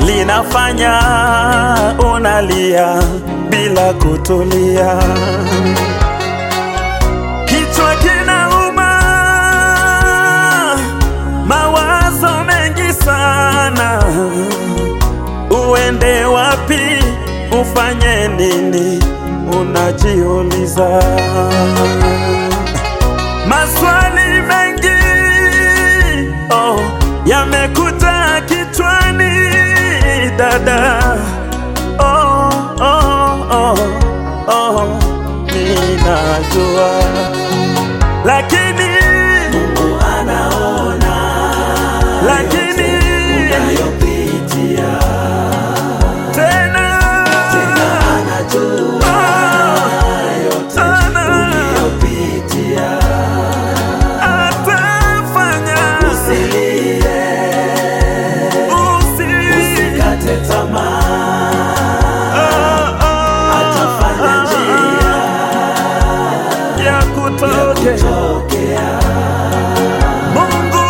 linafanya unalia bila kutulia. Kichwa kinauma, mawazo mengi sana, uende wapi, ufanye nini, unajiuliza maswali mengi oh, yamekuja kichwani dada oh, oh, oh, oh, ninajua lakini Mungu anaona lakini unayopitia, tena anajua yote Ana- unayopitia. atafanya Usilie, usikate tamaa, atafanya njia ya kutoke tokea. Mungu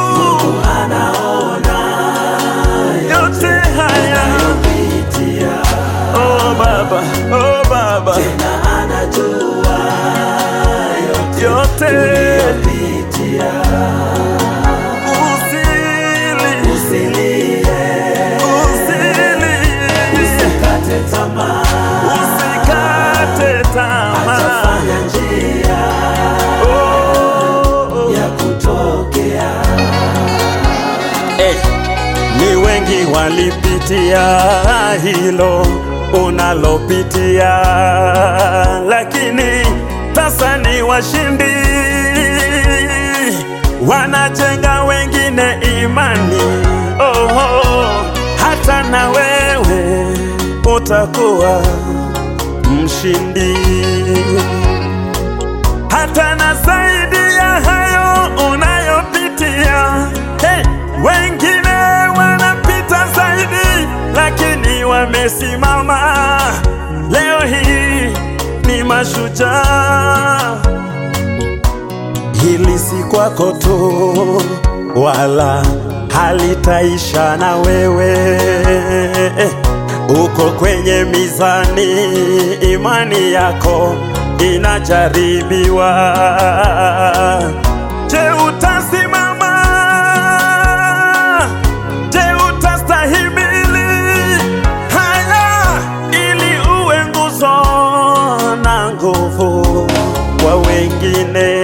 Anaona yote haya yopitia, oh baba oh baba na anajua yote yopitia. usili Usilie, usili usikate tamaa, usikate tamaa atafanya njia oh, ya kutokea. Eh, ni wengi walipitia hilo unalopitia, lakini sasa ni washindi, wanajenga wengine imani. Oh, oh, hata na wewe utakuwa mshindi hata na zaidi ya hayo unayopitia. Hey, wengine wanapita zaidi, lakini wamesimama. Leo hii ni mashujaa. Hili si kwako tu, wala halitaisha na wewe. Uko kwenye mizani, imani yako inajaribiwa. Je, utasimama? Je, utastahimili haya ili uwe nguzo na nguvu kwa wengine?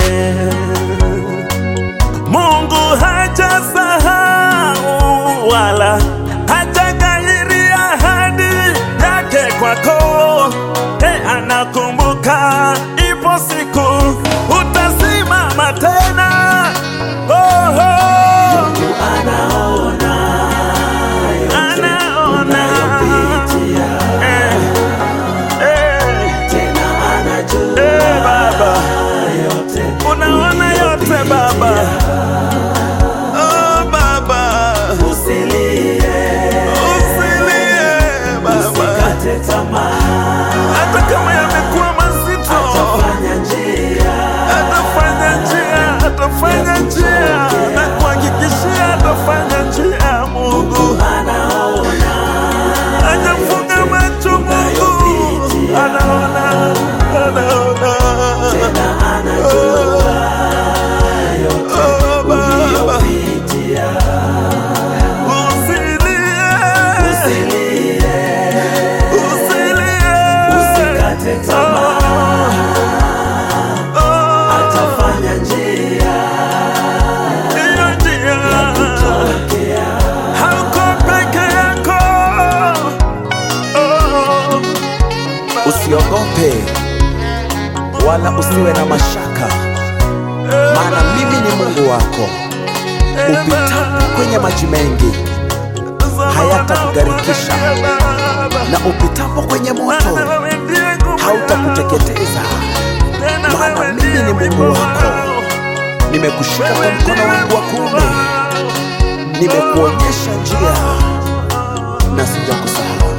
Mungu hajasahau wala hajaghairi ahadi yake kwako. Hey, anakumbuka, ipo siku utasimama tena. Oh, oh, Mungu anaona anaona yopitia, eh, eh, tena anajua eh, Baba yote unaona yote Baba. Oh, Baba Usilie, usilie Baba. usikate tamaa, hata kama yamekuwa mazito, atafanya njia atafanya njia, atafanya njia, na kuhakikishia atafanya njia. Mungu anaona hajafunga macho, Mungu anaona, anaona. tena anajua yote Oh, Baba, uliyopitia. usilie, Usilie, usilie. usikate tamaa, Oh, oh, atafanya njia hiyo njia. tokea. hauko peke yako. Oh, Usiogope wala usiwe na mashaka, maana mimi ni Mungu wako. Upitapo kwenye maji mengi hayatakugharikisha, na upitapo kwenye moto hautakuteketeza, maana mimi ni Mungu wako. Nimekushika kwa mkono wangu wa kuume, nimekuonyesha njia na sijakusahau.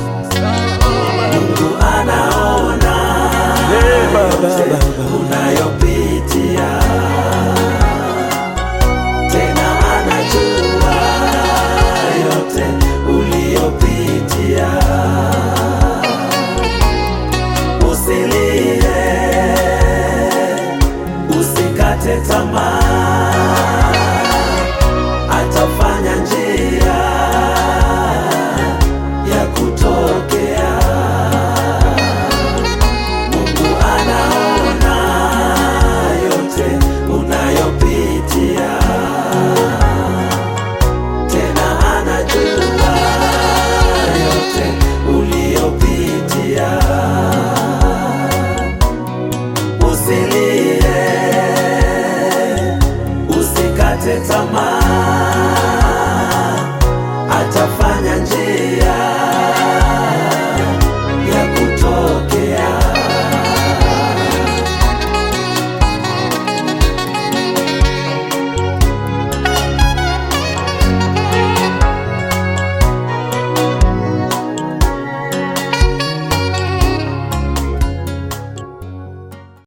Mungu anaona Eh, Baba, Baba. unayopitia,